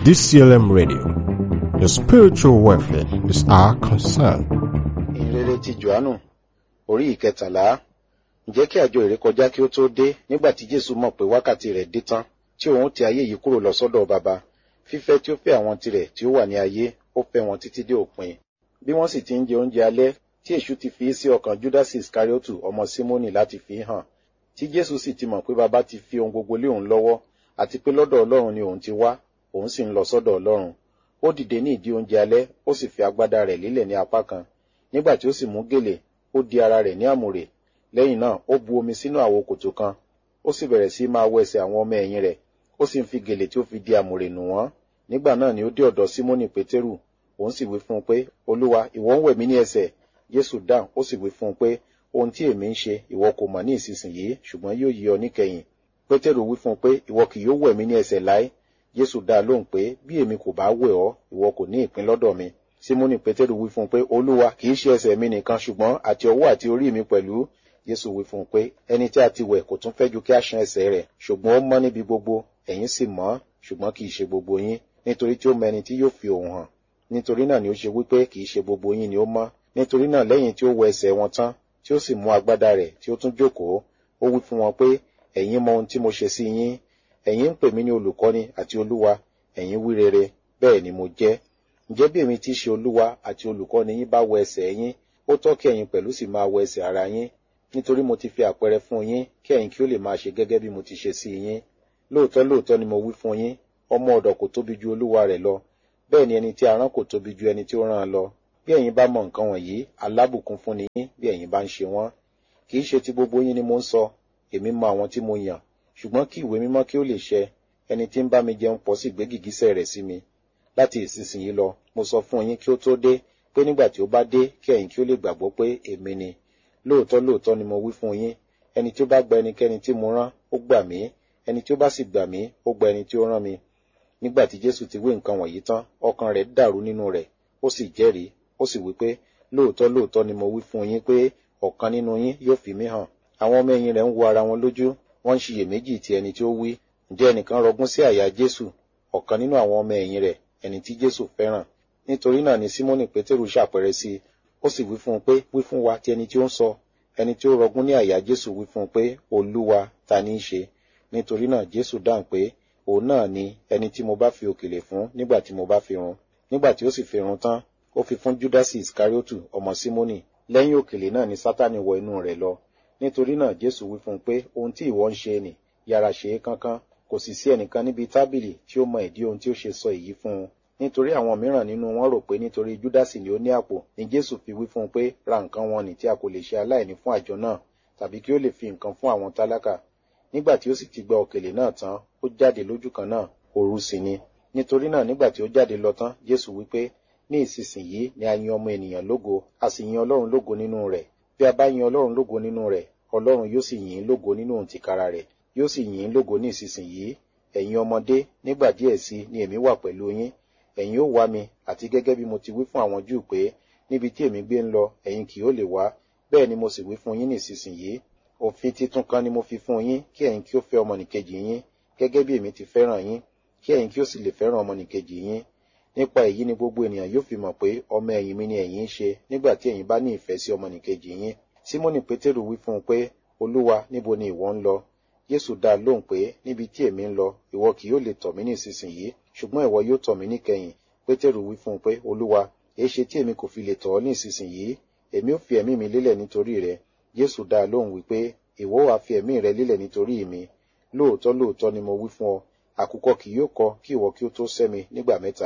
DCLM Radio. Your spiritual welfare is our concern. ìrere ti johannu orí ìkẹtàlá ǹjẹ́ kí àjọ ìrékọjá kí ó tó dé nígbà tí jésù mọ̀ pé wákàtí rẹ̀ dé tán tí òun ti ayé yìí kúrò lọ sọ́dọ̀ baba fífẹ́ tí ó fẹ́ àwọn tirẹ̀ tí ó wà ní ayé ó fẹ́ wọn títí dé òpin bí wọ́n sì ti ń jẹ oúnjẹ alẹ́ tí èṣù ti fi sí ọkàn judas iskariotu ọmọ simoni láti fi hàn tí jésù sì ti mọ̀ pé baba ti fi ohun gbogbo lé òun lọ́wọ́ àti pé lọ́dọ̀ ọlọ́run ni òun ti wá òun sì ń lọ sọ́dọ̀ ọlọ́run ó dìde ní ìdí oúnjẹ alẹ́ ó sì fi agbádá rẹ̀ lélẹ̀ ní apá kan nígbà tí ó sì mú gèlè ó di ara rẹ̀ ní àmùrè lẹ́yìn náà ó bu omi sínú àwo kòtò kan ó sì bẹ̀rẹ̀ sí máa wọ ẹsẹ̀ àwọn ọmọ ẹ̀yìn rẹ̀ ó sì ń fi gèlè tí ó fi di àmùrè nù wọ́n nígbà náà ni ó dé ọ̀dọ̀ símónì pétérù òun sì wí fún un pé olúwa ìwọ ń wẹ̀ mí ní ẹsẹ̀ jésù dáhùn ó sì wí fún un pé ohun tí èmi ń ṣe ìwọ kò mọ̀ ní ìsinsìnyí ṣùgbọ́n yóò yí ọ níkẹyìn pétérù wí fún un pé ìwọ kì yóò wẹ̀ mí ní ẹsẹ̀ láé jésù dá a lóhùn pé bí èmi kò bá wẹ̀ ọ́ ìwọ kò ní ìpín lọ́dọ̀ mi símónì pétérù wí fún un pé olúwa kì í ṣe ẹsẹ̀ mi nìkan ṣùgbọ́n àti ọwọ́ àti orí mi pẹ̀lú jésù wí fún un pé ẹni tí a ti wẹ̀ kò tún fẹ́ ju kí a ṣan ẹsẹ̀ rẹ̀ ṣùgbọ́n ó mọ́ níbi gbogbo ẹ̀yin sì mọ́ ṣùgbọ́n kì í ṣe gbogbo yín nítorí tí ó mọ ẹni tí yóò fi òun hàn nítorí náà ni ó ṣe wípé kì í ṣe gbogbo yín ni ó mọ́ nítorí náà lẹ́yìn tí ó wẹ ẹsẹ̀ wọn tán tí ó sì mú agbádá rẹ̀ tí ó tún jókòó ó wí fún wọn pé ẹ̀yin mọ ohun tí mo ṣe sí yín ẹ̀yin ń pè mí ní olùkọ́ni àti olúwa ẹ̀yin wí rere bẹ́ẹ̀ ni mo jẹ́ ǹjẹ́ bí èmi ti ṣe olúwa àti olùkọ́ni yín bá wẹ ẹsẹ̀ yín ó tọ́ kí ẹ̀yin pẹ̀lú sì máa wẹ ẹsẹ̀ ara yín nítorí mo ti fi àpẹẹrẹ fún yín kí ẹ̀yin kí ó lè máa ṣe gẹ́gẹ́ bí mo ti ṣe sí yín lóòótọ́ lóòótọ́ ni mo wí fún yín ọmọ ọ̀dọ̀ kò tóbi ju olúwa rẹ̀ lọ bẹ́ẹ̀ ni ẹni tí a rán kò tóbi ju ẹni tí ó rán an lọ bí ẹ̀yin bá mọ nǹkan wọ̀nyí alábùkún fún ni yín bí ẹ̀yin bá ń ṣe wọ́n kì í ṣe ti gbogbo yín ni mo ń sọ èmi mọ àwọn tí mo yàn ṣùgbọ́n kí ìwé mímọ́ kí ó lè ṣẹ ẹni tí ń bá mi jẹun pọ̀ sí gbé gìgísẹ̀ rẹ̀ sí mi láti ìsinsìnyí lọ mo sọ fún yín kí ó tó dé pé nígbà tí ó bá dé kí ẹ̀yin kí ó lè gbàgbọ́ pé èmi ni lóòótọ́ lóòótọ́ ni mo wí fún yín ẹni tí ó bá gba ẹnikẹ́ni tí mo rán ó gbà mí ẹni tí ó bá sì gbà mí ó gba ẹni tí ó rán mi nígbà tí jésù ti wí nǹkan wọ̀nyí tán ọkàn rẹ̀ dàrú nínú rẹ̀ ó sì jẹ́rìí ó sì wí pé lóòótọ́ lóòótọ́ ni mo wí fún yín pé ọ̀kan nínú yín yóò fi mí hàn àwọn ọmọ ẹ̀yìn rẹ̀ ń wo ara wọn lójú wọ́n ń ṣiyèméjì ti ẹni tí ó wí ǹjẹ́ ẹnìkan rọgún sí àyà jésù ọ̀kan nínú àwọn ọmọ ẹ̀yìn rẹ̀ ẹni tí jésù fẹ́ràn nítorí náà ni símónì pétérù ṣàpẹrẹ sí i ó sì wí fún un pé wí fún wa ti ẹni tí ó ń sọ ẹni tí ó rọgún ní àyà jésù wí fún un pé olúwa ta ní í ṣe nítorí náà jésù dáhùn pé òun náà ni ẹni tí mo bá fi òkèlè fún nígbà tí mo bá fi run nígbà tí ó sì fi run tán ó fi fún júdásì iskariotu ọmọ símónì lẹ́yìn òkèlè náà ni sátánì wọ inú rẹ̀ lọ nítorí náà jésù wí fún un pé ohun tí ìwọ ń ṣe nì yára ṣe é kánkán kò sì sí ẹnìkan níbi tábìlì tí ó mọ ìdí ohun tí ó ṣe sọ èyí fún un nítorí àwọn mìíràn nínú wọn rò pé nítorí júdásì ni ó ní àpò ni jésù fi wí fún un pé ra nǹkan wọn nì tí a kò lè ṣe aláìní fún àjọ náà tàbí kí ó lè fi nǹkan fún àwọn tálákà nígbà tí ó sì ti gba òkèlè náà tán ó jáde lójú kan náà òru sì ni nítorí náà nígbà tí ó jáde lọ tán jésù wí pé ní ìsinsìnyí ni a yin ọmọ ènìyàn lógo a sì yin ọlọ́run lógo nínú rẹ̀ bí a bá yin ọlọ́run lógo nínú rẹ̀ ọlọ́run yóò sì yìn ín lógo nínú òun tìkára rẹ̀ yóò sì yìn ín lógo ní ìsinsìnyí ẹ̀yin ọmọdé nígbà díẹ̀ sí ni èmi wà pẹ̀lú yín ẹ̀yin ó wá mi àti gẹ́gẹ́ bí mo ti wí fún àwọn júù pé níbi tí èmi gbé ń lọ ẹ̀yin kì ó lè wá bẹ́ẹ̀ ni mo sì wí fún yín ní ìsinsìnyí òfin titun kan ni mo fi fún yín kí ẹ̀yin kí ó fẹ́ ọmọnìkejì yín gẹ́gẹ́ bí èmi ti fẹ́ràn yín kí ẹ̀yin kí ó sì lè fẹ́ràn ọmọnìkejì yín nípa èyí ni gbogbo ènìyàn yóò fi mọ̀ pé ọmọ ẹ̀yìn mi ni ẹ̀yin ń ṣe nígbà tí ẹ̀yin bá ní ìfẹ́ sí ọmọnìkejì yín símónì pétérù wí fún un pé olúwa níbo ni ìwọ ń lọ jésù dá a lóhùn pé níbi tí èmi ń lọ ìwọ kì yóò lè tọ̀ mí ní ìsinsìnyí ṣùgbọ́n ìwọ yóò tọ̀ mí níkẹyìn pétérù wí fún un pé olúwa èéṣe tí èmi kò fi lè tọ̀ ọ́ ní ìsinsìnyí èmi ò fi ẹ̀mí mi lélẹ̀ nítorí rẹ jésù dá a lóhùn wípé ìwọ wàá fi ẹ̀mí rẹ lélẹ̀ nítorí mi lóòótọ́ lóòótọ́ ni mo wí fún ọ àkùkọ kì yóò kọ kí ìwọ kí ó tó sẹ́ mi nígbà mẹ́ta.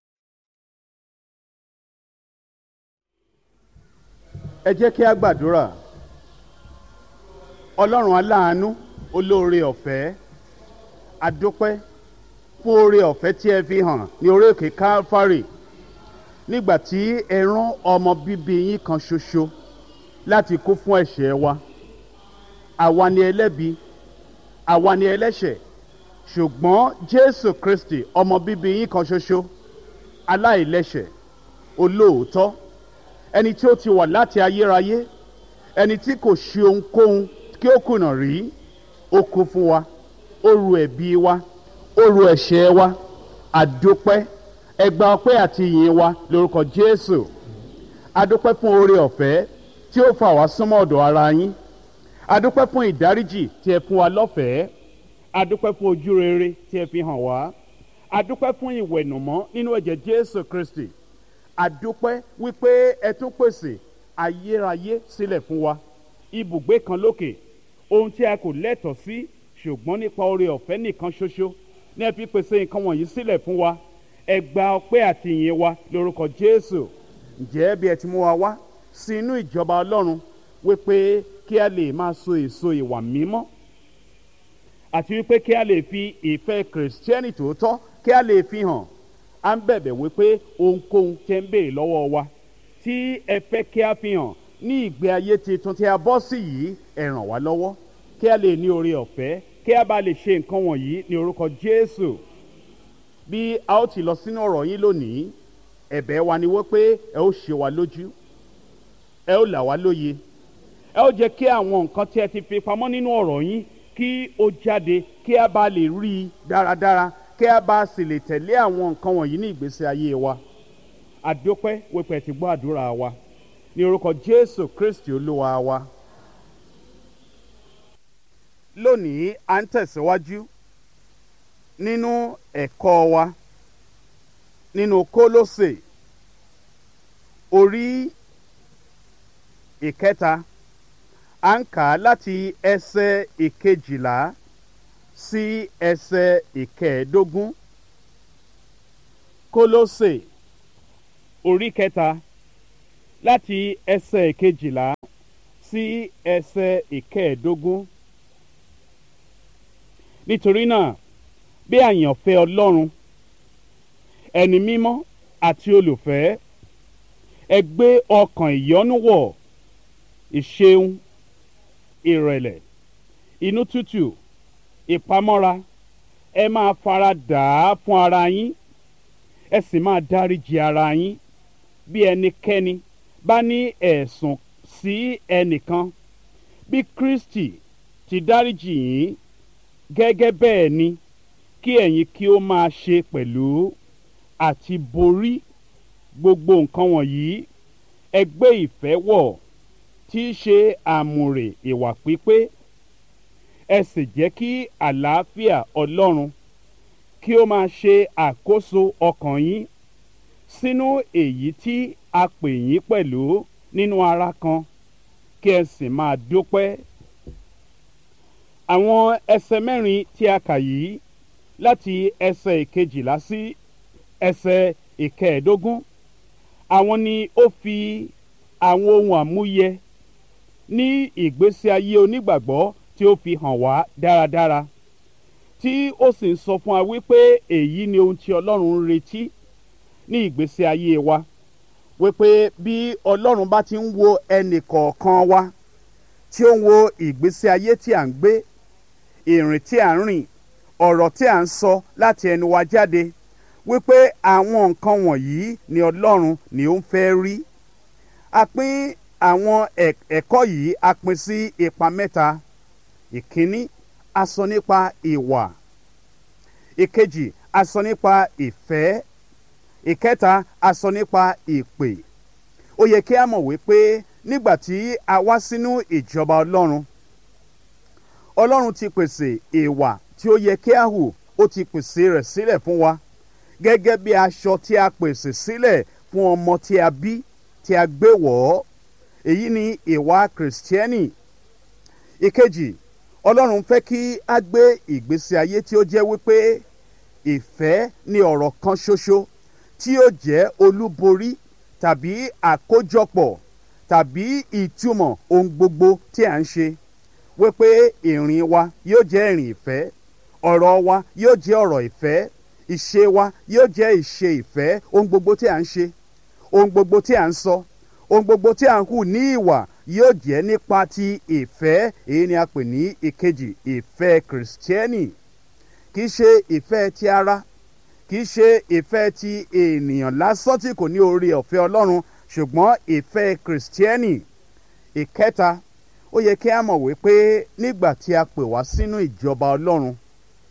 ẹ jẹ́ kí a gbàdúrà ọlọ́run aláàánú olóore ọ̀fẹ́ adúpẹ́ fún oore ọ̀fẹ́ tí ẹ fi hàn ní orí òkè calvary nígbà tí ẹ rán ọmọ bíbí yín kan ṣoṣo láti kú fún ẹ̀ṣẹ̀ wa àwa ni ẹlẹ́bi àwa ni ẹlẹ́ṣẹ̀ ṣùgbọ́n jésù kristi ọmọ bíbí yín kan ṣoṣo aláìlẹ́ṣẹ̀ olóòótọ́ ẹni tí ó ti wà láti ayérayé ẹni tí kò ṣe ohunkóhun kí ó kùnà rí ó kú fún wa ó ru ẹ̀bi wa ó ru ẹ̀ṣẹ̀ wa àdúpẹ́ ẹgbà ọpẹ́ àti ìyìn wa lórúkọ jésù àdúpẹ́ fún oore ọ̀fẹ́ tí ó fà wá súnmọ́ ọ̀dọ̀ ara yín àdúpẹ́ fún ìdáríjì tí ẹ fún wa lọ́fẹ̀ẹ́ àdúpẹ́ fún ojú rere tí ẹ fi hàn wá àdúpẹ́ fún ìwẹ̀nùmọ́ nínú ẹ̀jẹ̀ jésù kristi àdúpẹ́ wípé ẹ tún pèsè ayérayé sílẹ̀ fún wa ibùgbé kan lókè ohun tí a kò lẹ́tọ̀ọ́ sí ṣùgbọ́n nípa oore ọ̀fẹ́ nìkan ṣoṣo ní ẹ fi pèsè nǹkan wọ̀nyí sílẹ̀ fún wa ẹ gba ọpẹ́ àti ìyìn wa lórúkọ jésù ǹjẹ́ bí ẹ ti mú wa wá sí inú ìjọba ọlọ́run wípé kí a lè máa so èso ìwà mímọ́ àti wípé kí a lè fi ìfẹ́ kìrìsìtẹ́nì tòótọ́ kí a lè fi hàn à ń bẹ̀bẹ̀ wípé ohunkóhun tẹ́ ń béèrè lọ́wọ́ wa tí ẹ fẹ́ kí a fi hàn ní ìgbé ayé tuntun tí a bọ́ sí yìí ẹ ràn wá lọ́wọ́ kí a lè ní oore ọ̀fẹ́ kí a bá lè ṣe nǹkan wọ̀nyí ní orúkọ jésù bí a ó ti lọ sínú ọ̀rọ̀ yín lónìí ẹ̀bẹ̀ wa ni wípé ẹ ó ṣe wa lójú ẹ ó là wá lóye ẹ ó jẹ́ kí àwọn nǹkan tí ẹ ti fi pamọ́ nínú ọ̀rọ̀ yín kí ó jáde kí a bá lè rí i dáradára kí a bá sì lè tẹ̀lé àwọn nǹkan wọ̀nyí ní ìgbésí ayé wa àdópẹ́ wípé ẹ ti gbọ́ àdúrà wa ní orúkọ jésù kristi olúwa wa. lónìí à ń tẹ̀síwájú nínú ẹ̀kọ́ wa nínú kólósè orí ìkẹta à ń kà á láti ẹsẹ̀ ìkejìlá sí ẹsẹ̀ ìkẹẹ̀ẹ́dógún kólósè orí kẹta láti ẹsẹ̀ ìkejìlá sí ẹsẹ̀ ìkẹẹ̀ẹ́dógún nítorí náà bí àyànfẹ́ ọlọ́run ẹni mímọ́ àti olùfẹ́ ẹ gbé ọkàn ìyọ́nú wọ̀ ìṣeun ìrẹ̀lẹ̀ inú tútù ìpamọ́ra ẹ máa fara dà á fún ara yín ẹ sì máa dáríji ara yín bí ẹnikẹ́ni bá ní ẹ̀sùn sí ẹnìkan bí kristi ti dáríji yín gẹ́gẹ́ bẹ́ẹ̀ ni kí ẹ̀yin kí ó máa ṣe pẹ̀lú àti borí gbogbo nǹkan wọ̀nyí ẹ gbé ìfẹ́ wọ̀ tí í ṣe àmùrè ìwà pípé ẹ sì jẹ́ kí àlàáfíà ọlọ́run kí ó máa ṣe àkóso ọkàn yín sínú èyí tí a pè yín pẹ̀lú nínú ara kan kí ẹ sì máa dúpẹ́ àwọn ẹsẹ mẹ́rin tí a kà yìí láti ẹsẹ̀ ìkejìlá sí ẹsẹ̀ ìkẹẹ̀ẹ́dógún àwọn ni ó fi àwọn ohun àmúyẹ ní ìgbésí ayé onígbàgbọ́ tí ó fi hàn wá dáradára tí ó sì ń sọ fún wa wípé èyí ni ohun tí ọlọ́run ń retí ní ìgbésí ayé wa wípé bí ọlọ́run bá ti ń wo ẹnì kọ̀ọ̀kan wa tí ó ń wo ìgbésí ayé tí à ń gbé ìrìn tí à ń rìn ọ̀rọ̀ tí à ń sọ láti ẹnu wa jáde wípé àwọn nǹkan wọ̀nyí ni ọlọ́run ni ó ń fẹ́ rí a pín àwọn ẹ̀kọ́ yìí a pín sí ipa mẹ́ta ìkíní a sọ nípa ìwà ìkejì a sọ nípa ìfẹ́ ìkẹta a sọ nípa ìpè ó yẹ kí a mọ̀ wípé nígbà tí a wá sínú ìjọba ọlọ́run ọlọ́run ti pèsè ìwà tí ó yẹ kí a hù ó ti pèsè rẹ̀ sílẹ̀ fún wa gẹ́gẹ́ bí aṣọ tí a pèsè sílẹ̀ fún ọmọ tí a bí tí a gbé wọ̀ ọ́ èyí ni ìwà kìrìsìtẹ́nì ìkejì ọlọ́run fẹ́ kí a gbé ìgbésí ayé tí ó jẹ́ wípé ìfẹ́ ni ọ̀rọ̀ kan ṣoṣo tí ó jẹ́ olúborí tàbí àkójọpọ̀ tàbí ìtumọ̀ ohun gbogbo tí à ń ṣe wípé ìrìn wa yóò jẹ́ ìrìn ìfẹ́ ọ̀rọ̀ wa yóò jẹ́ ọ̀rọ̀ ìfẹ́ ìṣe wa yóò jẹ́ ìṣe ìfẹ́ ohun gbogbo tí à ń ṣe ohun gbogbo tí à ń sọ ohun gbogbo tí à ń hù ní ìwà yóò jẹ́ nípa ti ìfẹ́ èyí ni a pè ní ìkejì ìfẹ́ kìrìsìtẹ́nì kì í ṣe ìfẹ́ ti ara kì í ṣe ìfẹ́ ti ènìyàn lásán tí kò ní orí ọ̀fẹ́ ọlọ́run ṣùgbọ́n ìfẹ́ kìrìsìtẹ́nì ìkẹta ó yẹ kí a mọ̀ wípé nígbà tí a pè wá sínú ìjọba ọlọ́run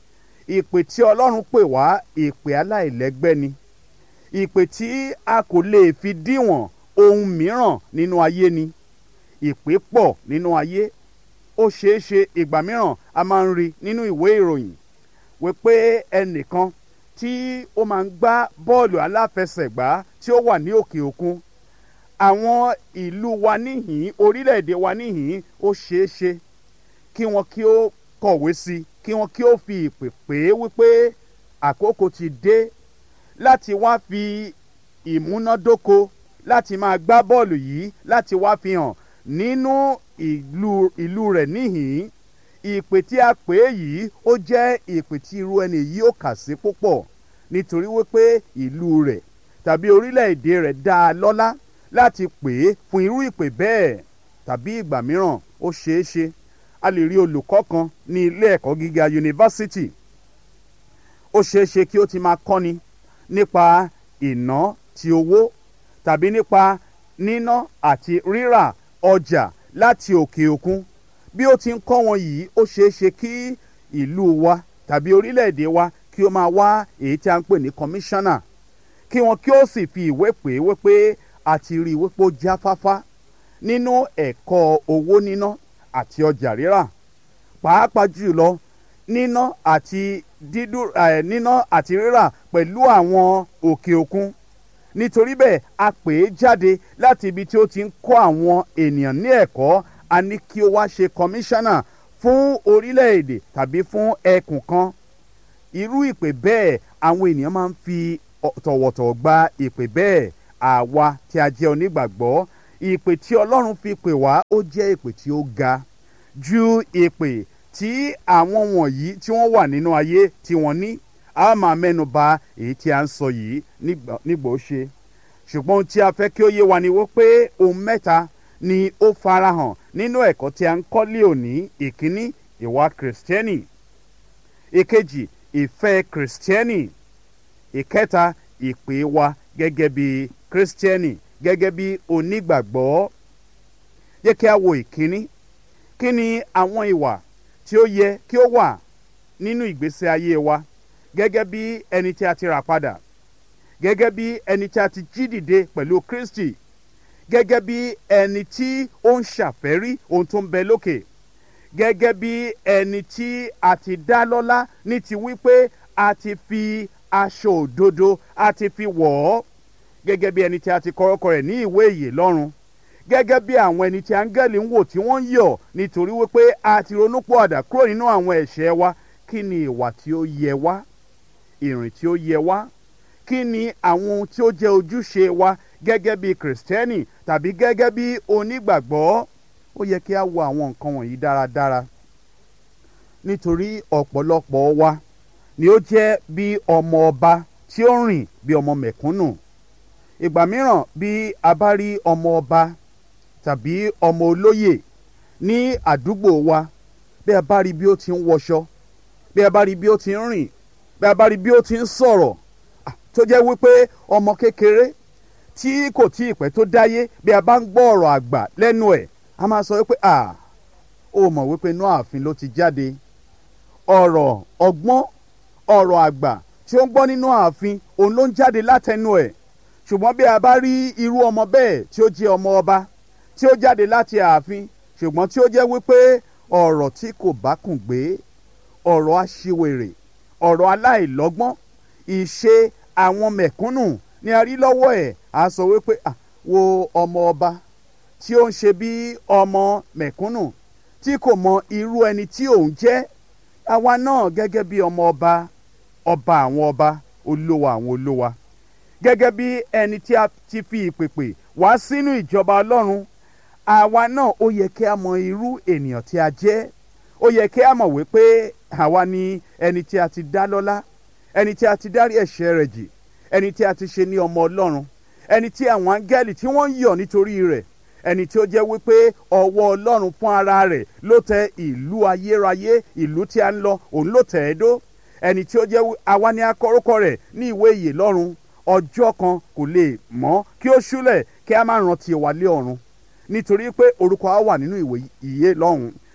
ìpè tí ọlọ́run pè wá ìpè aláìlẹ́gbẹ́ ni ìpè tí a kò lè fi díwọ̀n ohun mìíràn nínú ayé ni ìpè pọ̀ nínú ayé ó ṣeé ṣe ìgbà mìíràn a máa ń rí nínú ìwé ìròyìn wípé ẹnìkan tí ó máa ń gbá bọ́ọ̀lù aláfẹsẹ̀gbá tí ó wà ní òkè òkun àwọn ìlú wa níhìn orílẹ̀-èdè wa níhìn ó ṣeé ṣe kí wọn kí ó kọ̀wé sí i kí wọn kí ó fi ìpè pé wípé àkókò ti dé láti wá fi ìmúnádóko láti máa gbá bọ́ọ̀lù yìí láti wá fi hàn nínú ìlú ìlú rẹ̀ níhìn ìpè tí a pè é yìí ó jẹ́ ìpè tí irú ẹni yìí ó kà sí púpọ̀ nítorí wípé ìlú rẹ̀ tàbí orílẹ̀-èdè rẹ̀ dá a lọ́lá láti pè é fún irú ìpè bẹ́ẹ̀ tàbí ìgbà mìíràn ó ṣeé ṣe a lè rí olùkọ́ kan ní ilé ẹ̀kọ́ gíga yunifásitì ó ṣeé ṣe kí ó ti máa kọ́ni nípa ìná ti owó tàbí nípa níná àti rírà ọjà láti òkè òkun bí ó ti ń kọ́ wọn yìí ó ṣeé ṣe kí ìlú wa tàbí orílẹ̀-èdè wa kí ó máa wá èyí tí a ń pè ní kọmíṣánná kí wọn kí ó sì fi ìwé pè é wípé a ti rí i wípé ó jáfáfá nínú ẹ̀kọ́ owó níná àti ọjà rírà pàápàá jùlọ níná àti dídú ẹ̀ níná àti rírà pẹ̀lú àwọn òkè òkun nítorí bẹ́ẹ̀ a pè é jáde láti ibi tí ó ti ń kọ́ àwọn ènìyàn ní ẹ̀kọ́ a ní kí ó wá ṣe kọmíṣánná fún orílẹ̀-èdè tàbí fún ẹkùn kan irú ìpè bẹ́ẹ̀ àwọn ènìyàn máa ń fi tọ̀wọ̀tọ̀wọ̀ gba ìpè bẹ́ẹ̀ àwa tí a jẹ́ onígbàgbọ́ ìpè tí ọlọ́run fi pè wá ó jẹ́ ìpè tí ó ga ju ìpè tí àwọn wọ̀nyí tí wọ́n wà nínú ayé tí wọ́n ní a máa mẹ́nu bà èyí tí a ń sọ yìí nígbà ó ṣe ṣùgbọ́n ohun tí a fẹ́ kí ó yé wa ni wípé ohun mẹ́ta ni ó farahàn nínú ẹ̀kọ́ tí a ń kọ́ lé òní ìkíní ìwà kìrìsìtẹ́nì ìkejì ìfẹ́ kìrìsìtẹ́nì ìkẹta ìpè wa gẹ́gẹ́ bí kìrìsìtẹ́nì gẹ́gẹ́ bí onígbàgbọ́ yẹ kí a wo ìkíní kí ni àwọn ìwà tí ó yẹ kí ó wà nínú ìgbésí ayé wa gẹ́gẹ́ bí ẹni tí a ti rà padà gẹ́gẹ́ bí ẹni tí a ti jí dìde pẹ̀lú kristi gẹ́gẹ́ bí ẹni tí ó ń ṣàfẹ́rí ohun tó ń bẹ lókè gẹ́gẹ́ bí ẹni tí a ti dá lọ́lá ní ti wípé a ti fi aṣọ òdodo a ti fi wọ̀ ọ́ gẹ́gẹ́ bí ẹni tí a ti kọ́rọ́kọ rẹ̀ ní ìwé ìyè lọ́run gẹ́gẹ́ bí àwọn ẹni tí áńgẹ́lì ń wò tí wọ́n ń yọ̀ nítorí wípé a ti ronúpọ̀ àdá kúrò nínú àwọn ẹ̀ṣẹ̀ wa kí ni ìwà tí ó yẹ wá ìrìn tí ó yẹ wá kí ni àwọn ohun tí ó jẹ́ ojúṣe wa gẹ́gẹ́ bí kìrìsìtẹ́nì tàbí gẹ́gẹ́ bí onígbàgbọ́ ó yẹ kí a wo àwọn nǹkan wọ̀nyí dáradára nítorí ọ̀pọ̀lọpọ̀ wa ni ó jẹ́ bí ọmọ ọba tí ó rìn bí ọmọ mẹ̀kúnnù ìgbà mìíràn bí a bá rí ọmọ ọba tàbí ọmọ olóyè ní àdúgbò wa bí a bá rí bí ó ti ń wọṣọ bí a bá rí bí ó ti ń rìn bí a bá rí bí ó ti ń sọ̀rọ̀ tó jẹ́ wípé ọmọ kékeré tí kò tí ì pẹ́ tó dáyé bí a bá ń gbọ́ ọ̀rọ̀ àgbà lẹ́nu ẹ̀ a máa sọ wípé à ó mọ̀ wípé inú ààfin ló ti jáde ọ̀rọ̀ ọgbọ́n ọ̀rọ̀ àgbà tí ó ń gbọ́ nínú ààfin òun ló ń jáde látẹnu ẹ̀ ṣùgbọ́n bí a bá rí irú ọmọ bẹ́ẹ̀ tí ó jẹ́ ọmọ ọba tí ó jáde láti ààfin ṣùgbọ́n tí ó jẹ́ wípé ọ̀rọ̀ tí kò bá kùn gbé ọ̀rọ̀ aṣiwèrè ọ̀rọ̀ aláìlọ́gbọ́n ìṣe àwọn mẹ̀kúnnù ni a rí lọ́wọ́ ẹ̀ a sọ wípé wo ọmọ ọba tí ó ń ṣe bí ọmọ mẹ̀kúnnù tí kò mọ irú ẹni tí òun jẹ́ àwa náà gẹ́gẹ́ bí ọmọ ọba ọba àwọn ọba olówó àwọn olówó gẹ́gẹ́ bí ẹni tí a ti fi ìpèpè wá sínú ìjọba ọlọ́run àwa náà ó yẹ kí a mọ irú ènìyàn tí a jẹ́ ó yẹ kí a mọ̀ wípé àwa ni ẹni tí a ti dá lọ́lá ẹni tí a ti dárí ẹ̀ṣẹ̀ rẹ̀ jì ẹni tí a ti ṣe ní ọmọ ọlọ́run ẹni tí àwọn áńgẹ́lì tí wọ́n ń yọ̀ nítorí rẹ̀ ẹni tí ó jẹ́ wípé ọwọ́ ọlọ́run fún ara rẹ̀ ló tẹ ìlú ayérayé ìlú tí a ń lọ òun ló tẹ̀ ẹ́ dó ẹni tí ó jẹ́ àwa ni akọ́rọ́kọ rẹ̀ ní ìwé ìyè lọ́run ọjọ́ kan kò lè mọ́ kí ó ṣúlẹ̀ kí a má rántí wa lé ọ̀run nítorí pé orúkọ á wà nínú ìwé ìyè lọ́hùn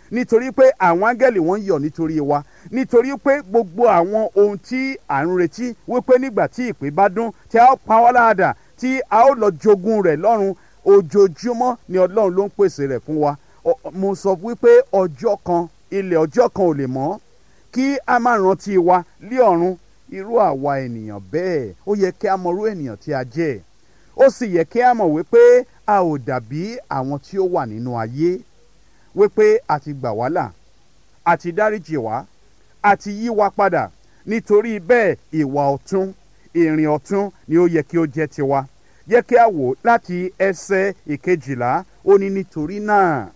nítorí pé àwọn áńgẹ́lì wọ́n ń yọ̀ nítorí wa nítorí pé gbogbo àwọn ohun tí à ń retí wípé nígbà tí ìpè bá dún tí a ó pa wá láàdà tí a ó lọ jogún rẹ̀ lọ́run ojoojúmọ́ ni ọlọ́run ló ń pèsè rẹ̀ fún wa Ọ- mo sọ wípé ọjọ́ kan ilẹ̀ ọjọ́ kan ò lè mọ́ kí a má rántí wa lé ọ̀run irú àwa ènìyàn bẹ́ẹ̀ ó yẹ kí a mọ irú ènìyàn tí a jẹ́ ó sì yẹ kí a mọ̀ wípé a ò dàbí àwọn tí ó wà nínú ayé wípé a ti gbà wá là a ti dáríjì wá a ti yí wa padà nítorí bẹ́ẹ̀ ìwà ọ̀tún ìrìn ọ̀tún ni ó yẹ kí ó jẹ́ tiwa yẹ kí a wò láti ẹsẹ̀ ìkejìlá ó ní nítorí náà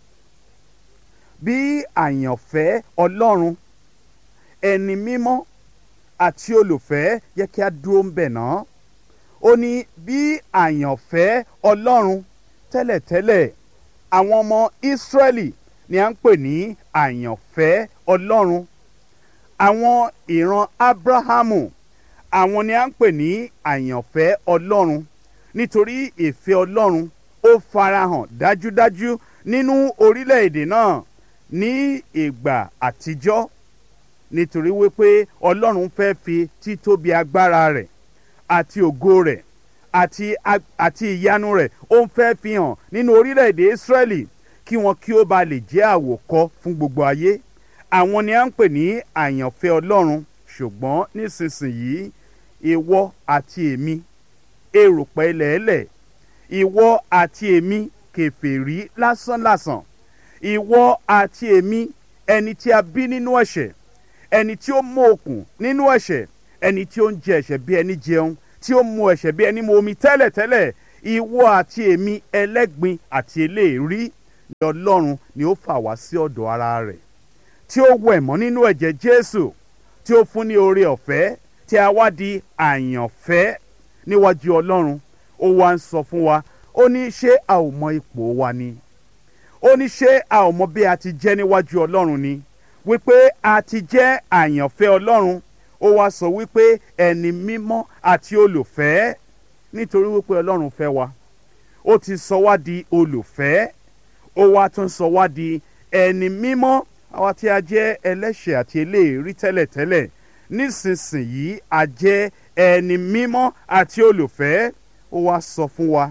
bí àyànfẹ́ ọlọ́run ẹni mímọ́ àti olùfẹ́ yẹ kí a dúró ń bẹ̀ náà ó ní bí àyànfẹ́ ọlọ́run tẹ́lẹ̀tẹ́lẹ̀ àwọn ọmọ ìsírẹ́lì ni à ń pè ní àyànfẹ́ ọlọ́run àwọn ìran abrahamu àwọn ni à ń pè ní àyànfẹ́ ọlọ́run nítorí ìfẹ́ ọlọ́run ó farahàn dájúdájú nínú orílẹ̀-èdè náà ní ìgbà àtijọ́ nítorí wípé ọlọ́run fẹ́ fi títóbi agbára rẹ̀ àti ògo rẹ̀ àti ag- àti ìyanu rẹ̀ ó ń fẹ́ fi hàn nínú orílẹ̀-èdè Ísírẹ́lì kí wọn kí ó ba lè jẹ́ àwòkọ́ fún gbogbo ayé àwọn ni à ń pè ní àyànfẹ́ ọlọ́run ṣùgbọ́n nísinsìnyí ìwọ àti èmi erùpẹ̀ ilẹ̀ẹ́lẹ̀ ìwọ àti èmi kèfèrí lásánlàsàn ìwọ àti èmi ẹni tí a bí nínú ẹ̀ṣẹ̀ ẹni tí ó mú okùn nínú ẹ̀ṣẹ̀ ẹni tí ó ń jẹ ẹ̀ṣẹ̀ bí ẹni jẹun tí ó mu ẹ̀ṣẹ̀ bí ẹni mu omi tẹ́lẹ̀tẹ́lẹ̀ ìwọ àti èmi ẹlẹ́gbin àti eléèrí ni ọlọ́run ni ó fà wá sí ọ̀dọ̀ ara rẹ̀ tí ó wẹ̀ mọ́ nínú ẹ̀jẹ̀ jésù tí ó fún ní oore ọ̀fẹ́ tí a wá di àyànfẹ́ níwájú ọlọ́run ó wá ń sọ fún wa ó ní ṣé a ò mọ ipò wa ni ó ní ṣé a ò mọ bí a ti jẹ́ níwájú ọlọ́run ni wípé a ti jẹ́ àyànfẹ́ ọlọ́run ó wá sọ wípé ẹni mímọ́ àti olùfẹ́ nítorí wípé ọlọ́run fẹ́ wa ó ti sọ wá di olùfẹ́ ó wá tún sọ wá di ẹni mímọ́ àwa tí a jẹ́ ẹlẹ́ṣẹ̀ àti eléèrí tẹ́lẹ̀tẹ́lẹ̀ nísinsìnyí a jẹ́ ẹni mímọ́ àti olùfẹ́ ó wá sọ fún wa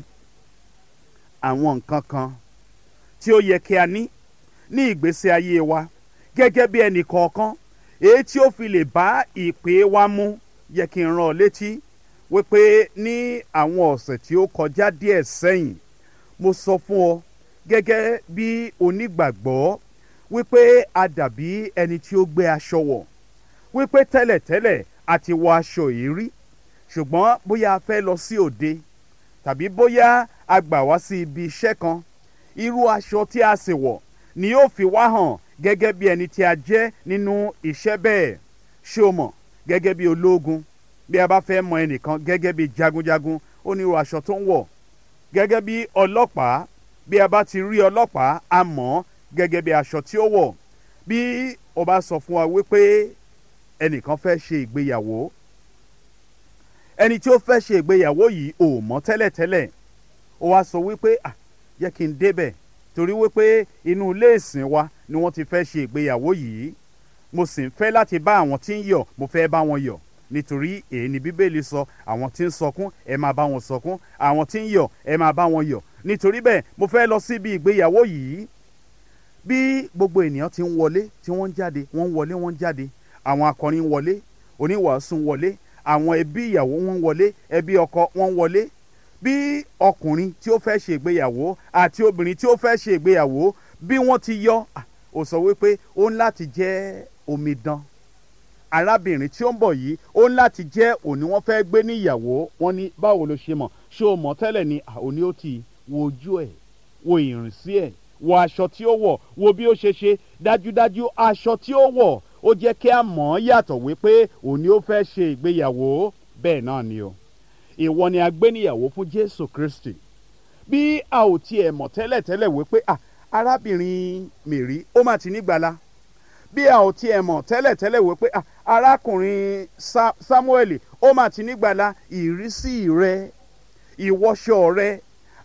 àwọn nǹkan kan tí ó yẹ kí a ní ní ìgbésí ayé wa gẹ́gẹ́ bí ẹnì kọ̀ọ̀kan èyí tí ó fi lè bá ìpè wa mú yẹ kí n rán ọ létí wípé ní àwọn ọ̀sẹ̀ tí ó kọjá díẹ̀ sẹ́yìn mo sọ fún ọ gẹ́gẹ́ bí onígbàgbọ́ wípé a dàbí ẹni tí ó gbé aṣọ wọ̀ wípé tẹ́lẹ̀tẹ́lẹ̀ a ti wọ aṣọ yìí rí ṣùgbọ́n bóyá a fẹ́ lọ sí òde tàbí bóyá a gbà wá sí ibi iṣẹ́ kan irú aṣọ tí a sì wọ̀ ni yóò fi wá hàn gẹ́gẹ́ bí ẹni tí a jẹ́ nínú iṣẹ́ bẹ́ẹ̀ ṣé o mọ̀ gẹ́gẹ́ bí ológun bí a bá fẹ́ mọ ẹnìkan gẹ́gẹ́ bí jagunjagun ó ní irú aṣọ tó ń wọ̀ gẹ́gẹ́ bí ọlọ́pàá bí a bá ti rí ọlọ́pàá a mọ̀ ọ́ gẹ́gẹ́ bí aṣọ tí ó wọ̀ bí o bá sọ fún wa wípé ẹnìkan fẹ́ ṣe ìgbéyàwó ẹni tí ó fẹ́ ṣe ìgbéyàwó yìí ò mọ̀ tẹ́lẹ̀tẹ́lẹ̀ ó wá sọ wípé ah jẹ́ kí n débẹ̀ torí wípé inú ilé ìsìn wa ni wọ́n ti fẹ́ ṣe ìgbéyàwó yìí mo sì ń fẹ́ láti bá àwọn tí ń yọ̀ mo fẹ́ bá wọn yọ̀ nítorí èyí ni bíbélì sọ àwọn tí ń sọkún ẹ máa bá wọn sọkún àwọn tí ń yọ̀ ẹ máa bá wọn yọ̀ nítorí bẹ́ẹ̀ mo fẹ́ lọ síbi ìgbéyàwó yìí bí gbogbo ènìyàn ti ń wọlé tí wọ́n ń jáde wọ́n ń wọlé wọ́n ń jáde àwọn akọrin ń wọlé oníwàásù ń wọlé àwọn ẹbí ìyàwó wọn ń wọlé ẹbí ọkọ wọn ń wọlé bí ọkùnrin tí ó fẹ́ ṣe ìgbéyàwó àti obìnrin tí ó fẹ́ ṣe ìgbéyàwó bí wọ́n ti yọ ah, ó sọ wípé ó ń láti jẹ́ omidan arábìnrin tí ó ń bọ̀ yìí ó ń láti jẹ́ òní wọ́n fẹ́ gbé ní ìyàwó wọn ní báwo ló ṣe mọ̀ ṣé o mọ̀ tẹ́lẹ̀ ni ah, òní ó ti wo ojú ẹ̀ wo ìrìnsí ẹ̀ wo aṣọ tí ó wọ̀ wo bí ó ṣe ṣe dájúdájú aṣọ tí ó wọ̀ ó jẹ́ kí a mọ̀ ọ́ yàtọ̀ wípé òní ó fẹ́ ṣe ìgbéyàwó bẹ́ẹ̀ náà ni o ìwọ ni a gbé níyàwó fún Jésù Kristi bí a ò tiẹ̀ mọ̀ tẹ́lẹ̀tẹ́lẹ̀ wípé ah arábìnrin Mèrí ó mà ti nígbàlà bí a ò tiẹ̀ mọ̀ tẹ́lẹ̀tẹ́lẹ̀ wípé ah arákùnrin Sa Sámúẹ́lì ó mà ti nígbàlà ìrísí rẹ ìwọṣọ rẹ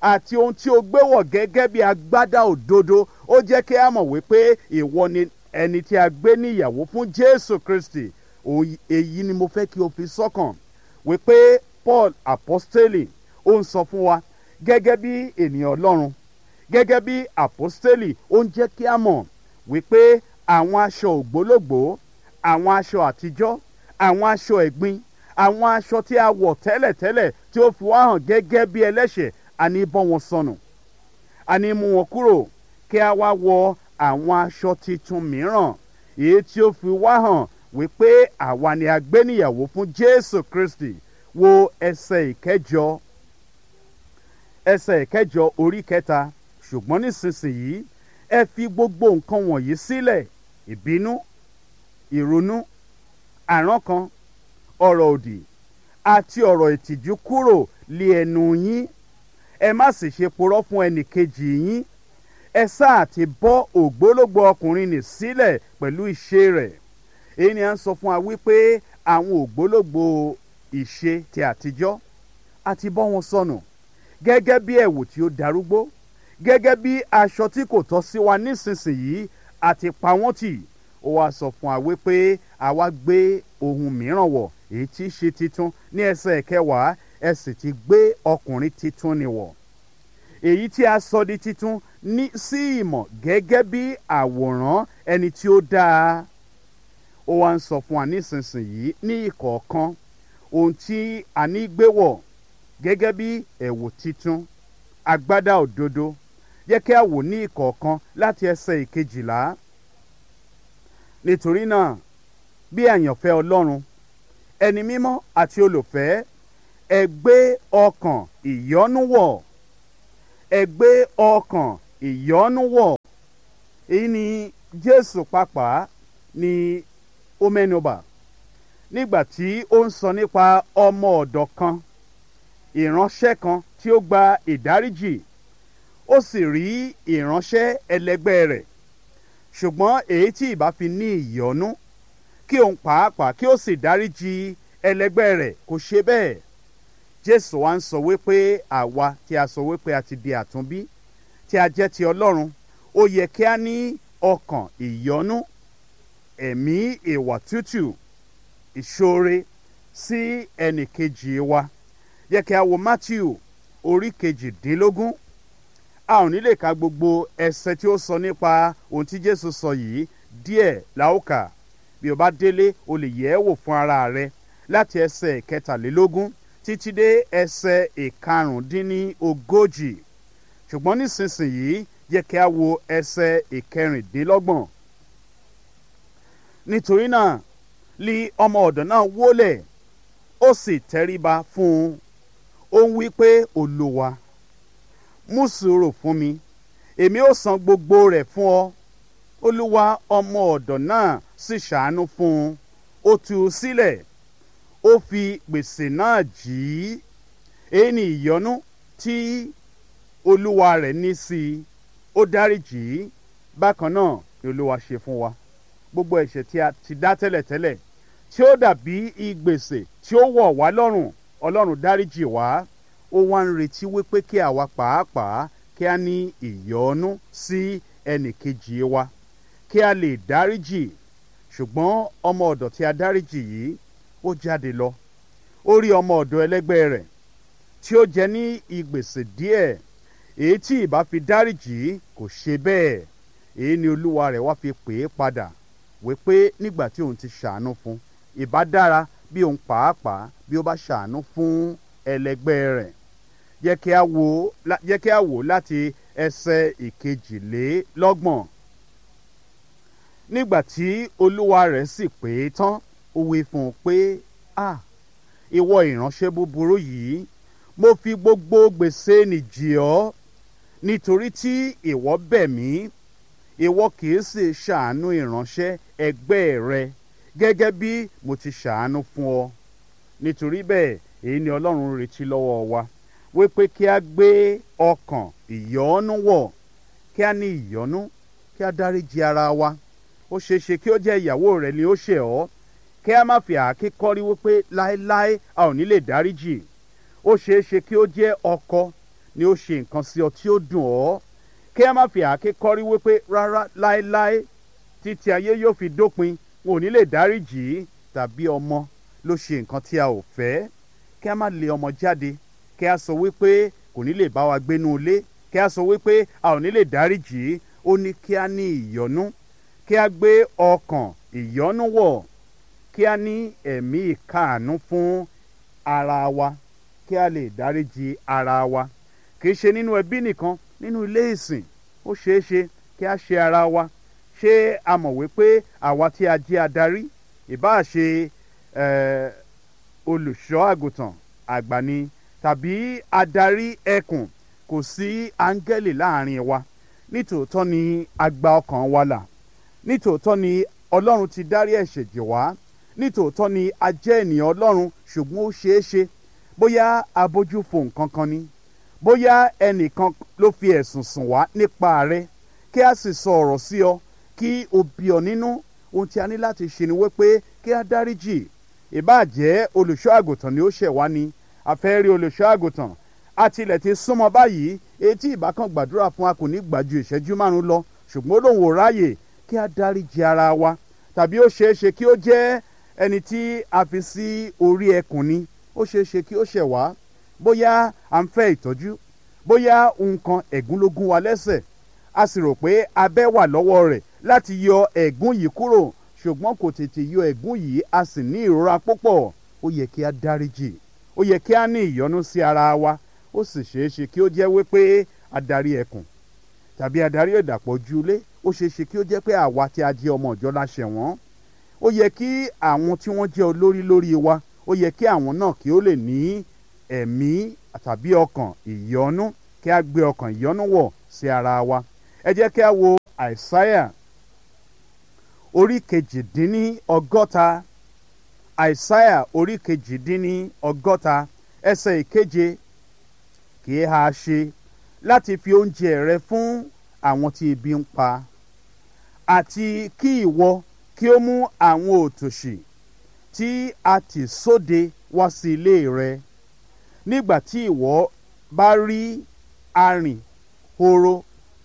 àti ohun tí o gbé wọ̀ gẹ́gẹ́ bí agbádá òdodo ó jẹ́ kí a mọ̀ wípé ìwọ ni ẹni tí a gbé níyàwó fún jésù kristi Òun- èyí ni mo fẹ́ kí o fi sọ́kàn wípé paul apostoli ó ń sọ fún wa gẹ́gẹ́ bí ènìyàn ọlọ́run gẹ́gẹ́ bí apostoli ó ń jẹ́ kí a mọ̀ wípé àwọn aṣọ ògbólógbòó àwọn aṣọ àtijọ́ àwọn aṣọ ẹ̀gbin àwọn aṣọ tí a wọ̀ tẹ́lẹ̀tẹ́lẹ̀ tí ó fi wá hàn gẹ́gẹ́ bí ẹlẹ́ṣẹ̀ a ní bọ́ wọn sọnù a ní mú wọn kúrò kí a wá wọ àwọn aṣọ titun mìíràn èyí tí ó fi wá hàn wípé àwa ni a gbé níyàwó fún jésù kristi wo ẹsẹ̀ ìkẹjọ ẹsẹ̀ ìkẹjọ orí kẹta ṣùgbọ́n nísinsìnyí ẹ fi gbogbo nǹkan wọ̀nyí sílẹ̀ ìbínú ìrunú àrankàn ọ̀rọ̀ òdì àti ọ̀rọ̀ ìtìjú kúrò lé ẹnu yín ẹ má sì ṣe purọ́ fún ẹnìkejì yín ẹ sáà ti bọ́ ògbólógbò ọkùnrin nì sílẹ̀ pẹ̀lú ìṣe rẹ̀ èyí ni à ń sọ fún wa wípé àwọn ògbólógbò ìṣe ti àtijọ́ a ti bọ́ wọn sọnù gẹ́gẹ́ bí ẹ̀wù tí ó darúgbó gẹ́gẹ́ bí aṣọ tí kò tọ́ sí wa nísinsìnyí a ti pa wọ́n tì ó wá sọ fún wa wípé àwa gbé ohun mìíràn wọ̀ èyí tí í ṣe titun ní ẹsẹ̀ kẹwàá ẹ sì ti gbé ọkùnrin titun ni wọ̀ èyí tí a sọ di titun ní sí ìmọ̀ gẹ́gẹ́ bí àwòrán ẹni tí ó dáa ó wá ń sọ fún wa nísinsìnyí ní ìkọ̀ọ̀kan ohun tí a ní gbé wọ̀ gẹ́gẹ́ bí ẹ̀wù titun agbádá òdodo yẹ kí a wò ní ìkọ̀ọ̀kan láti ẹsẹ̀ ìkejìlá nítorí náà bí àyànfẹ́ ọlọ́run ẹni mímọ́ àti olùfẹ́ ẹ gbé ọkàn ìyọ́nú wọ̀ ẹ gbé ọkàn ìyọ́nú wọ̀ èyí ni jésù pàápàá ni ó mẹ́nuba nígbà tí ó ń sọ nípa ọmọ ọ̀dọ̀ kan ìránṣẹ́ kan tí ó gba ìdáríjì ó sì rí ìránṣẹ́ ẹlẹgbẹ́ rẹ̀ ṣùgbọ́n èyí tí ìbá fi ní ìyọ́nú kí òun pàápàá kí ó sì dáríjì ẹlẹgbẹ́ rẹ̀ kò ṣe bẹ́ẹ̀ jésù wa ń sọ wípé àwa tí a sọ wípé a ti di àtúnbí tí a jẹ́ ti ọlọ́run ó yẹ kí a ní ọkàn ìyọ́nú ẹ̀mí ìwà tútù ìṣoore sí ẹnìkejì wa yẹ kí a wo matthew orí kejìdínlógún a ò ní lè ka gbogbo ẹsẹ tí ó sọ nípa ohun tí jésù sọ yìí díẹ̀ láòkà bí o bá délé o lè yẹ̀ ẹ́ wò fún ara rẹ láti ẹsẹ̀ kẹtàlélógún títí dé ẹsẹ̀ ìkarùndínlógójì ṣùgbọ́n nísinsìnyí yẹ kí a wo ẹsẹ̀ ìkẹrìndínlọ́gbọ̀n nítorí náà li ọmọ ọ̀dọ̀ náà wólẹ̀ ó sì tẹríba fún un ó ń wí pé olúwa mú sùúrù fún mi èmi ó san gbogbo rẹ̀ fún ọ olúwa ọmọ ọ̀dọ̀ náà sì ṣàánú fún un ó tú u sílẹ̀ ó fi gbèsè náà jì í èyí ni ìyọnú tí olúwa rẹ̀ ní sí i ó dáríjì í bákan náà ni olúwa ṣe fún wa gbogbo ẹ̀ṣẹ̀ tí a ti dá tẹ́lẹ̀tẹ́lẹ̀ tí ó dàbí ìgbèsè tí ó wọ̀ wá lọ́rùn ọlọ́run dáríjì wá ó wá ń retí wípé kí àwa pàápàá kí a ní ìyọ́nú sí ẹnìkejì wa kí a lè dáríjì ṣùgbọ́n ọmọ ọ̀dọ̀ tí a dáríjì yìí ó jáde lọ ó rí ọmọ ọ̀dọ̀ ẹlẹ́gbẹ́ rẹ̀ tí ó jẹ ní ìgbèsè díẹ̀ èyí tí ìbá fi dáríjì kò ṣe bẹ́ẹ̀ èyí ni olúwa rẹ̀ wá fi pè é padà wípé nígbà tí òun ti ṣàánú fún ìbá dára bí òun pàápàá bí ó bá ṣàánú fún ẹlẹgbẹ́ rẹ̀ jẹ́ kí a wò jẹ́ kí a wò láti ẹsẹ̀ ìkejìlélọ́gbọ̀n nígbà tí olúwa rẹ̀ sì pè é tán ó wí fún un pé a ìwọ ìránṣẹ́ búburú yìí mo fi gbogbo gbèsè nìjì ọ́ nítorí tí ìwọ bẹ̀ mí ìwọ kìí sì ṣàánú ìránṣẹ́ ẹgbẹ́ rẹ gẹ́gẹ́ bí mo ti ṣàánú fún ọ nítorí bẹ́ẹ̀ èyí ni ọlọ́run retí lọ́wọ́ wa wípé kí a gbé ọkàn ìyọ́nú wọ̀ kí a ní ìyọ́nú kí a dáríji ara wa ó ṣeé ṣe kí ó jẹ́ ìyàwó rẹ ni ó ṣẹ̀ ọ́ kí a má fi àáké kọ́rí wípé láéláé a ò ní lè dáríjì ó ṣeé ṣe kí ó jẹ́ ọkọ ni ó ṣe nǹkan sí ọ tí ó dùn ọ́ kí a má fi àáké kọ́rí wípé rárá láéláé títí ayé yóò fi dópin wọn ò ní lè dáríjì í tàbí ọmọ ló ṣe nǹkan tí a ò fẹ́ kí a má lé ọmọ jáde kí a sọ wípé kò ní lè bá wa gbénú ilé kí a sọ wípé a ò ní lè dáríjì í ó ní kí a ní ìyọ́nú kí a gbé ọkàn ìyọ́nú wọ̀ kí a ní ẹ̀mí ìkáàánú fún ara wa kí a lè dáríjì ara wa kì í ṣe nínú ẹbí nìkan nínú ilé ìsìn ó ṣeé ṣe kí a ṣe ara wa ṣé a mọ̀ wípé àwa tí a jẹ́ adarí ìbáà ṣe eh, olùṣọ́ àgùntàn àgbà ni tàbí adarí ẹkùn kò sí áńgẹ́lì láàrin wa nítòótọ́ ni a gba ọkàn wa là nítòótọ́ ni ọlọ́run ti dárí ẹ̀ṣẹ̀ jì wá nítòótọ́ ni a jẹ́ ènìyàn ọlọ́run ṣùgbọ́n ó ṣeé ṣe bóyá abójú fo nǹkan kan ni bóyá ẹnìkan ló fi ẹ̀sùn sùn wá nípa rẹ kí a sì sọ ọ̀rọ̀ sí ọ kí o bí ọ nínú ohun tí a ní láti ṣe ni wípé kí a dáríjì ìbáà jẹ́ olùṣọ́ àgùntàn ni ó ṣẹ̀ wá ni a fẹ́ rí olùṣọ́ àgùntàn a tilẹ̀ ti súnmọ́ báyìí etí ìbákan gbàdúrà fún wa kò ní gbà ju ìṣẹ́jú márùn-ún lọ ṣùgbọ́n ó lóun ò ráàyè kí a dáríjì ara wa tàbí ó ṣeé ṣe kí ó jẹ́ ẹni tí a fi sí orí ẹkùn ni ó ṣeé ṣe kí ó ṣẹ̀ wá bóyá à ń fẹ́ ìtọ́jú bóyá nǹkan ẹ̀gún ló gún wa lẹ́sẹ̀ a sì rò pé abẹ́ wà lọ́wọ́ rẹ̀ láti yọ ẹ̀gún yìí kúrò ṣùgbọ́n kò tètè yọ ẹ̀gún yìí a sì ní ìrora púpọ̀ ó yẹ kí a dáríjì ó yẹ kí a ní ìyọ́nú sí ara wa ó sì ṣeé ṣe kí ó jẹ́ wípé adarí ẹkùn tàbí adarí ìdàpọ̀ ojúlé ó ṣeé ṣe kí ó jẹ́ pé àwa tí a jẹ́ ọmọ ìjọ la ṣẹ̀ wọ́n ó yẹ kí àwọn tí wọ́n jẹ́ olórí lórí wa ó yẹ kí àwọn náà kí ó lè ní ẹ̀mí tàbí ọkàn ìyọ́nú kí a gbé ọkàn ìyọ́nú wọ̀ sí ara wa ẹ jẹ́ kí a wo àìsáyà orí kejìdínní ọgọ́ta àìsáyà orí kejìdínní ọgọ́ta ẹsẹ̀ ìkeje kì í ha ṣe láti fi oúnjẹ rẹ fún àwọn tí ebi ń pa àti kí ìwọ kí ó mú àwọn òtòṣì tí a tì sóde wá sí ilé rẹ nígbà tí ìwọ bá rí arìn horo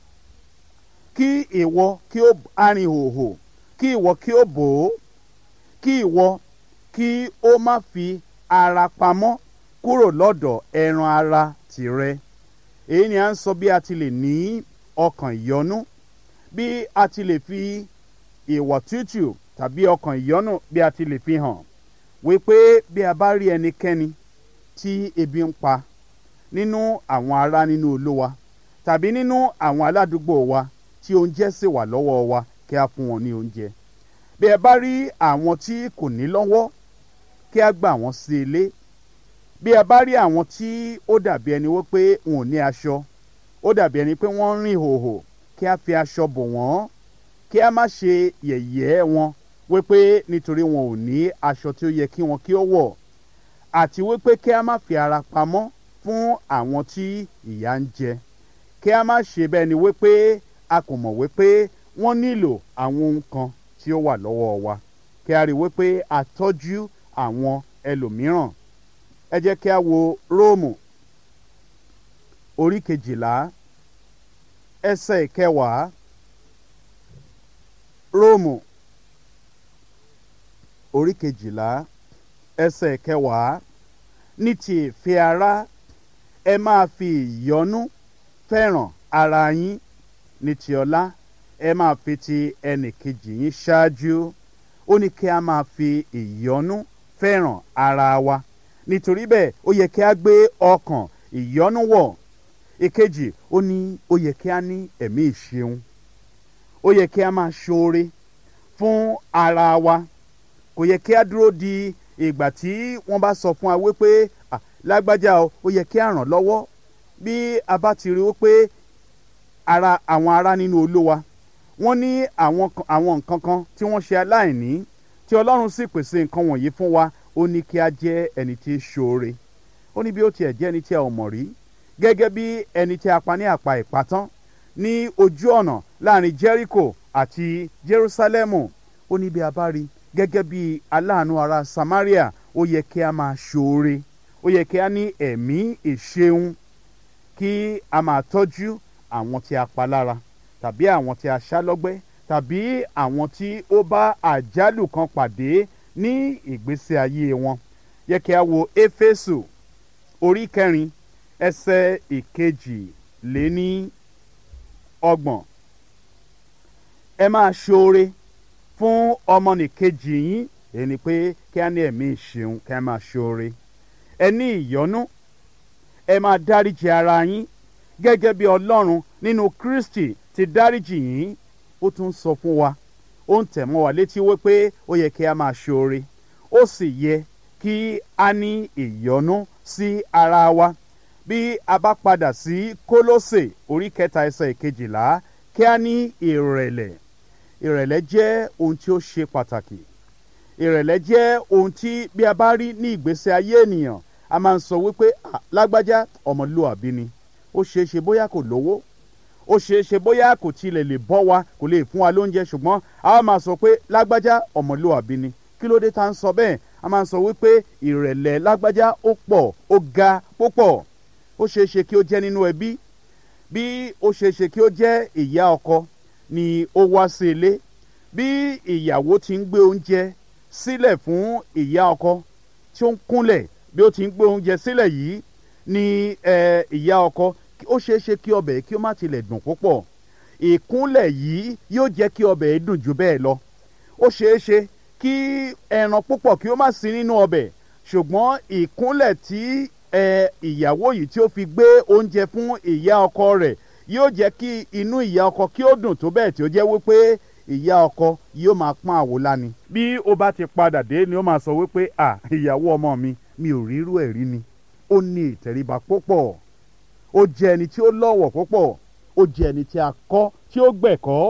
kí ìwọ kí ó arìn hòhò kí ìwọ kí ó bò ó kí ìwọ kí ó má fi ara pamọ́ kúrò lọ́dọ̀ ẹran ara tìrẹ èyí ni à ń sọ bí a ti lè ní ọkàn ìyọ́nú bí a ti lè fi ìwà tútù tàbí ọkàn ìyọ́nú bí a ti lè fi hàn wípé bí a bá rí ẹnikẹ́ni tí ebi ń pa nínú àwọn ará nínú olówa tàbí nínú àwọn aládùúgbò wa tí oúnjẹ sì wà lọ́wọ́ wa kí a fún wọn ní oúnjẹ bí ẹ bá rí àwọn tí kò ní lọ́wọ́ kí a gbà wọ́n sí ilé bí ẹ bá rí àwọn tí ó dàbí ẹni wípé wọn ò ní aṣọ ó dàbí ẹni pé wọ́n ń rìn hòhò kí a fi aṣọ bò wọ́n kí a má ṣe yẹ̀yẹ́ wọn wípé nítorí wọn ò ní aṣọ tí ó yẹ kí wọn kí ó wọ̀ àti wípé kí a má fi ara pamọ́ fún àwọn tí ìyà ń jẹ kí a má ṣe bẹ́ẹ̀ ni wípé a kò mọ̀ wípé wọ́n nílò àwọn ohun kan tí ó wà lọ́wọ́ wa kí a rí wípé a tọ́jú àwọn ẹlòmíràn ẹ jẹ́ kí a wo róòmù orí kejìlá ẹsẹ̀ ìkẹwàá róòmù orí kejìlá ẹsẹ̀ ìkẹwàá ní ti ìfẹ́ ara ẹ máa fi ìyọ́nú fẹ́ràn ara yín ní ti ọlá ẹ máa fi ti ẹnì kejì yín ṣáájú ó ní kí a máa fi ìyọ́nú fẹ́ràn ara wa nítorí bẹ́ẹ̀ ó yẹ kí a gbé ọkàn ìyọ́nú wọ̀ ìkejì ó ní ó yẹ kí a ní ẹ̀mí ìṣeun ó yẹ kí a máa ṣoore fún ara wa kò yẹ kí a dúró di ìgbà tí wọ́n bá sọ fún wa wípé "Ah, lágbájá o ó yẹ kí a ràn lọ́wọ́ bí a bá ti rí wípé ara àwọn ará nínú olúwa wọ́n ní àwọn kan- àwọn nǹkan kan tí wọ́n ṣe aláìní tí ọlọ́run sì pèsè nǹkan wọ̀nyí fún wa ó ní kí a jẹ́ ẹni tí í ṣoore ó ní bí ó tiẹ̀ jẹ́ ẹni tí a ò mọ̀ rí gẹ́gẹ́ bí ẹni tí a pa ní àpá ìpátán ní ojú ọ̀nà láàrin jericho àti jerusalemu ó ní bí a bá rí gẹ́gẹ́ bí aláàánú ará samaria ó yẹ kí a máa ṣoore ó yẹ kí a ní ẹ̀mí ìṣeun kí a máa tọ́jú àwọn tí a pa lára tàbí àwọn tí a ṣá lọ́gbẹ́ tàbí àwọn tí ó bá àjálù kan pàdé ní ìgbésí ayé wọn yẹ kí a wo éfésù orí kẹrin ẹsẹ̀ ìkejì lé ní ọgbọ̀n ẹ máa ṣoore fún ọmọnìkejì yín èyí ni pé kí a ní ẹ̀mí ìṣeun kí a máa ṣoore ẹ ní ìyọ́nú ẹ máa dáríjì ara yín gẹ́gẹ́ bí ọlọ́run nínú kristi ti dáríjì yín ó tún sọ fún wa ó ń tẹ̀ mọ́ wa létí wípé ó yẹ kí a máa ṣoore ó sì yẹ kí a ní ìyọ́nú sí ara wa bí a bá padà sí kólósè orí kẹta ẹsẹ̀ ìkejìlá kí a ní ìrẹ̀lẹ̀ ìrẹ̀lẹ̀ jẹ́ ohun tí ó ṣe pàtàkì ìrẹ̀lẹ̀ jẹ́ ohun tí bí a bá rí ní ìgbésí ayé ènìyàn a máa ń sọ wípé "Ah, lágbájá ọmọlúwàbí ni ó ṣeé ṣe bóyá kò lówó ó ṣeé ṣe bóyá kò tilẹ̀ lè bọ́ wa kò lè fún wa lóúnjẹ ṣùgbọ́n a wá máa sọ pé lágbájá ọmọlúwàbí ni kí ló dé tá à ń sọ bẹ́ẹ̀ a máa ń sọ wípé ìrẹ̀lẹ̀ lágbájá ó pọ̀ ó ga púpọ̀ ó ṣeé ṣe kí ó jẹ́ nínú ẹbí bí ó ṣeé ṣe kí ó jẹ́ ìyá ọkọ ni ó wá sí ilé bí ìyàwó ti ń gbé oúnjẹ sílẹ̀ fún ìyá ọkọ tí ó ń kúnlẹ̀ bí ó ti ń gbé oúnjẹ sílẹ̀ yìí ni eh, ìyá ọkọ ó ṣeé ṣe kí ọbẹ̀ kí ó má tilẹ̀ dùn púpọ̀ ìkúnlẹ̀ yìí yóò jẹ́ kí ọbẹ̀ yìí dùn jù bẹ́ẹ̀ lọ ó ṣeé ṣe kí ẹran púpọ̀ kí ó má sí nínú ọbẹ̀ ṣùgbọ́n ìkúnlẹ̀ tí ẹ ìyàwó yìí tí ó fi gbé oúnjẹ fún ìyá ọkọ rẹ̀ yóò jẹ́ kí inú ìyá ọkọ kí ó dùn tó bẹ́ẹ̀ tí ó jẹ́ wípé ìyá ọkọ yóò máa pọ́n àwo láni. bí ó bá ti padà dé ni ó máa sọ wípé à ìyàwó ọmọ mi mi ò rírú ẹ̀ rí ni ó ní ìtẹríba púpọ̀ ó jẹ́ ẹni tí ó lọ́wọ̀ púpọ̀ ó jẹ́ ẹni tí a kọ́ tí ó gbẹ̀kọ́